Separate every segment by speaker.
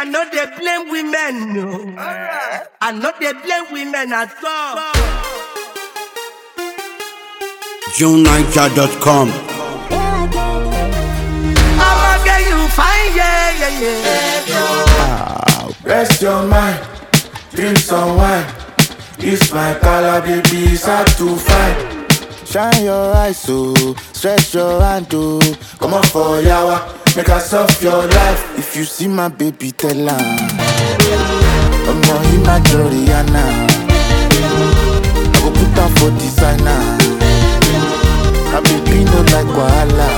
Speaker 1: no dey blame women, no. I no dey blame women at all.
Speaker 2: JuneNiger.com.
Speaker 1: I'ma get you fine, yeah, yeah, yeah.
Speaker 3: Rest your mind, drink some wine. It's my color, baby, it's hard to find. Shine your eyes, so stretch your hand, oh. Come on for yawa, make us off your life. If you see my baby, tell her. I'm not in my Joriana. I go put her for designer. My baby no like wahala.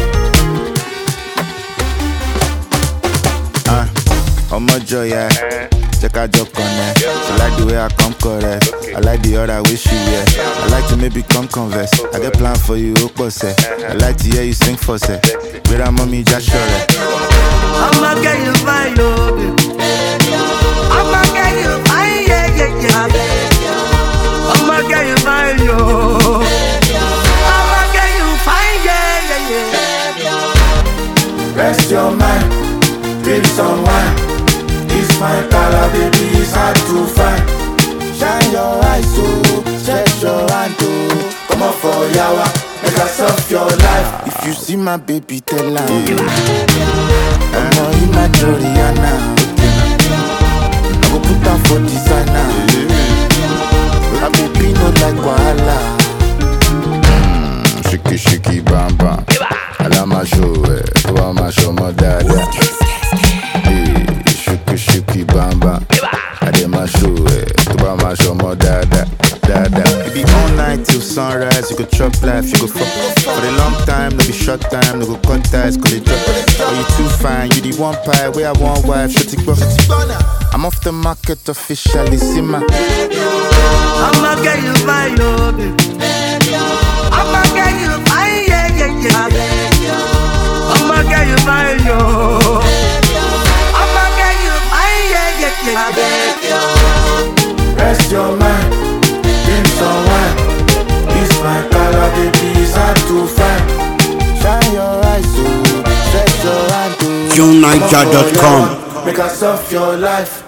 Speaker 3: Ah, ọmọ jọya jẹ ká jọ connect she like the way i come correct i like the other way she wear i like to maybe come converse i get plan for you ó pọ̀ sẹ́ i like to hear you sing for sẹ́ gbéra mọ́ mi já ṣọ̀rẹ́.
Speaker 1: I'ma get you fine, yo, baby. I'ma get you fine, yeah, yeah, yeah. I'ma get you fine, yo. I'ma get you fine, yeah, yeah, yeah.
Speaker 3: Rest your mind, drink some wine. It's my color, baby, it's hard to find. Shine your eyes, so stretch your hand, oh. Come on for yawa, make us off your life. If you see my baby, tell her. I'm not in my Joriana. I go put her for designer. My baby no like wahala. Shiki shiki bam bam. Alama show ẹ, tó bá máa ṣọmọ dáadáa. Ee, Shiki shiki bam bam. Adé máa show ẹ, tó bá máa ṣọmọ dáadáa. Dáadáa. It be all night till sunrise, you go chop life, you go fuck. For a long time, no be short time, no go cut ties, cause they drop. Oh, you too fine, you the one pie, where I want wife, shut it I'm off the market officially, see my.
Speaker 1: I'ma get you fine, yo, baby. I'ma get you fine, yeah, yeah, yeah. I'ma get you fine, yo. I'ma get you fine, yeah, yeah, yeah.
Speaker 3: Rest your mind, drink some wine. It's my color, baby, it's hard to find. Shine your eyes, so stretch your hand, oh.
Speaker 2: JuneNiger.com.
Speaker 3: Make us off your life.